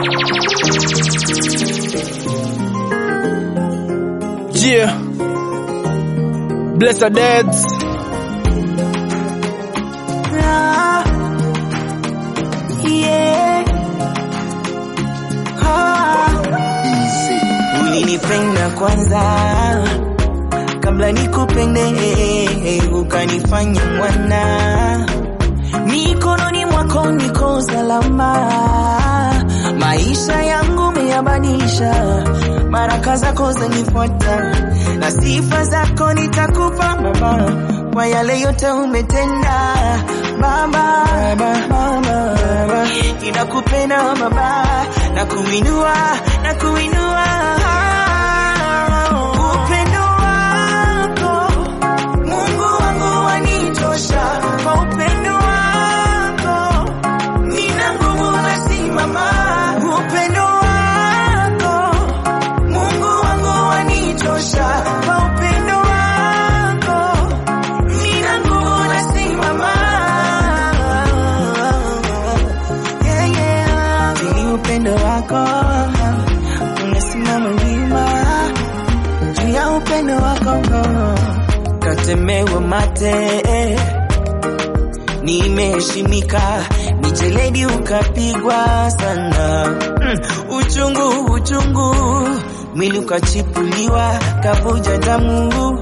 Yeah. Bless our dads. Ah, yeah. Ah. Ulinipenda kwanza kabla nikupende, ukanifanya mwana mikononi mwako niko salama, maisha yangu meyabadilisha, baraka zako zanifuata na sifa zako nitakupa Baba, kwa yale yote umetenda Baba, Baba, Baba, Baba. ninakupenda Baba na kuinua na kuinua upendo wako Mungu wangu wanitosha kwa upendo wako nina nguvu nasimama upendo wako Mungu wangu wanitosha kwa upendo wako nina nguvu nasimama yeah, yeah. Ili upendo wako unasimama wima juu ya upendo wako katemewa mate nimeheshimika micheledi ukapigwa sana mm, uchungu uchungu mwili ukachipuliwa kavuja damu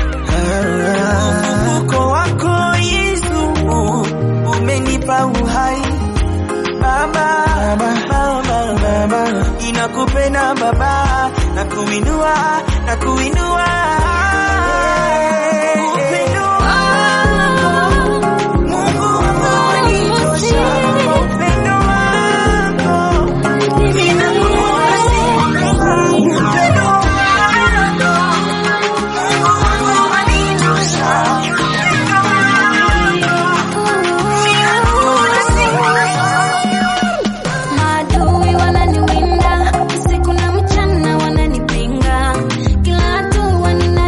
mvuko wako Yesu umenipa uhai Baba, Baba, Baba, Baba, inakupenda Baba, na kuinua, na kuinua upendo wako Mungu wangu wanitosha, kwa upendo wako ninakuona sifa. Upendo wako Mungu wangu wanitosha, upendo wako ninakuona sifa. Maadui wananiwinda usiku na mchana, wananipinga kila hatua nina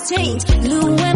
change. Lou